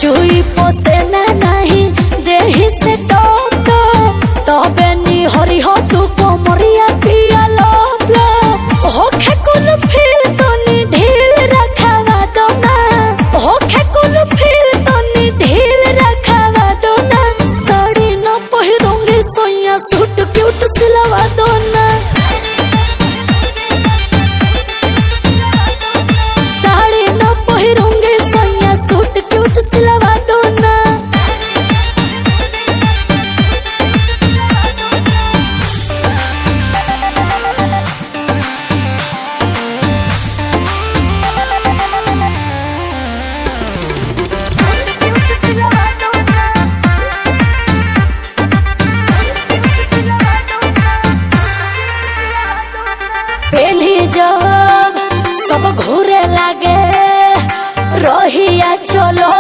चुई पोसे ना नहीं देही से टोप टोप तबे नी हरि हो तू कोमरिया पिया लोप लोप होखे कुल फिर तो नी ढील रखावा दो ना होखे कुल फिर तो नी ढील रखावा दो ना साड़ी न पहिरूंगी सोया सूट क्यूट सिलवा दो ना साड़ी न पहिरूंगी सोया सूट क्यूट सिलवा दो ना पेली जब सब घूरे लागे रोहिया चलो